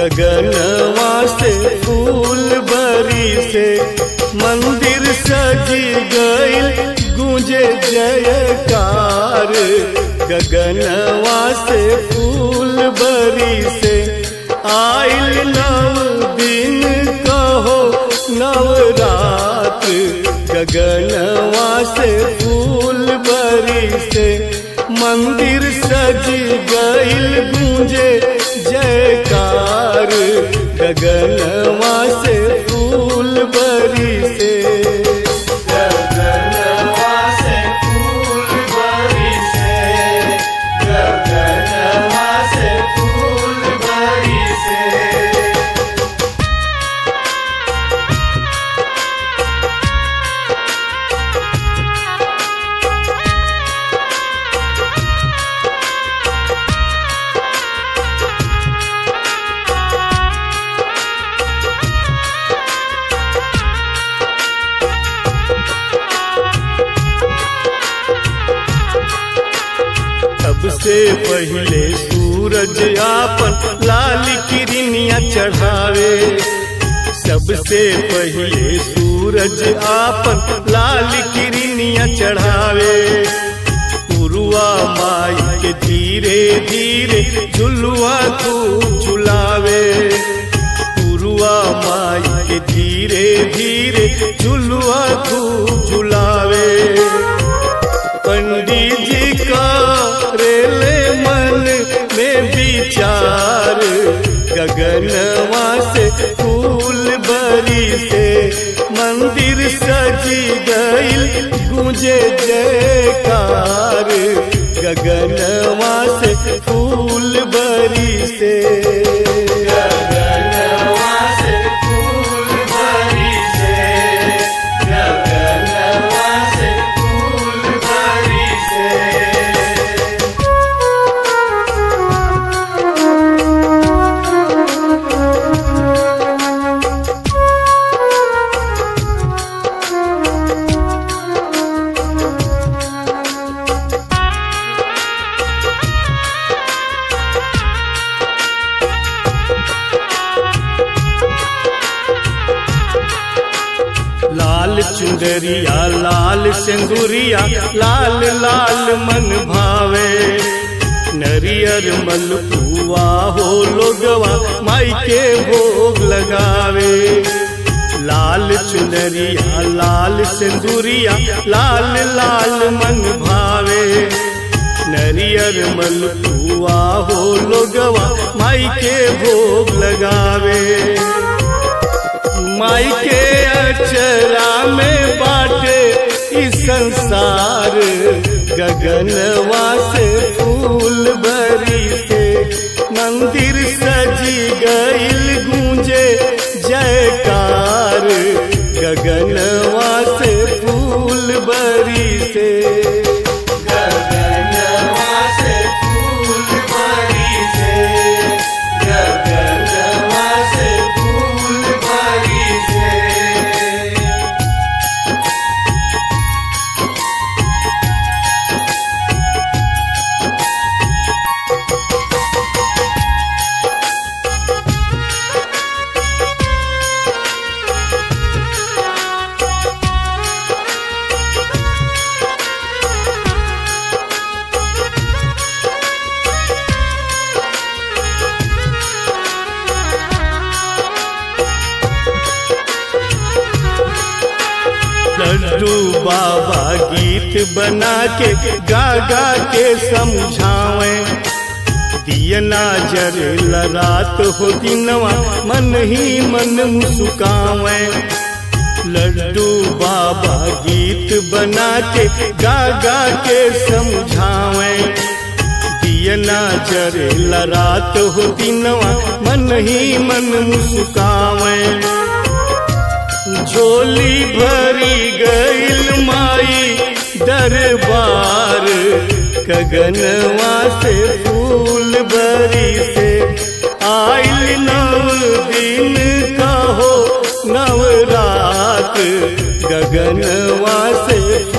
गगनवा से फूल बरी से मंदिर सजी गईल गूंजे जयकार गगनवा से फूल बरी से आइल नव दिन कहो नवरात गगनवा से फूल बरी से मंदिर सज गईल गूंजे जयकार गगनवा से फूल बरी से गगनवा से फूल बरी से गगनवा से फूल बरी से सबसे पहले सूरज आपन लाल किरनिया चढ़ावे सबसे पहले सूरज आपन लाल किरनिया चढ़ावे उरुआ माई के धीरे धीरे झुलुआ तू झुलावे उरुआ माई के धीरे धीरे झुलुआ तू झुलावे पंडित जी का रेले मन में विचार गगनवा से फूल बरी से मंदिर सजी गईल गूंजे जयकार गगनवा से फूल बरी से गगनवा से फूल बरी से गगनवा से फूल बरी से लाल चुंदरिया लाल सिंदूरिया लाल लाल मन भावे नरियर मलपुआ हो लोगवा माई के भोग लगावे लाल चुनरिया लाल सिंदूरिया लाल लाल मन भावे नरियर मलपुआ हो लोगवा माई के भोग लगावे माई के अचरा में बाटे इस संसार गगनवा से फूल भरी से मंदिर सजी गईल गूंजे जयकार गगनवा से फूल भरी से गगनवा से फूल भरी से गगनवा से फूल भरी से लड्डू बाबा गीत बना के गा गा के समझावे दियना जर रात हो दिनवा मन ही मन मुस्कावे लड्डू बाबा गीत बना के गा गा के समझावे दियना जरे रात हो दिनवा मन ही मन मुस्कावे झोली भरी गईल माई दरबार गगनवा से फूल भरी से आइल नव दिन कहो नवरात गगनवा से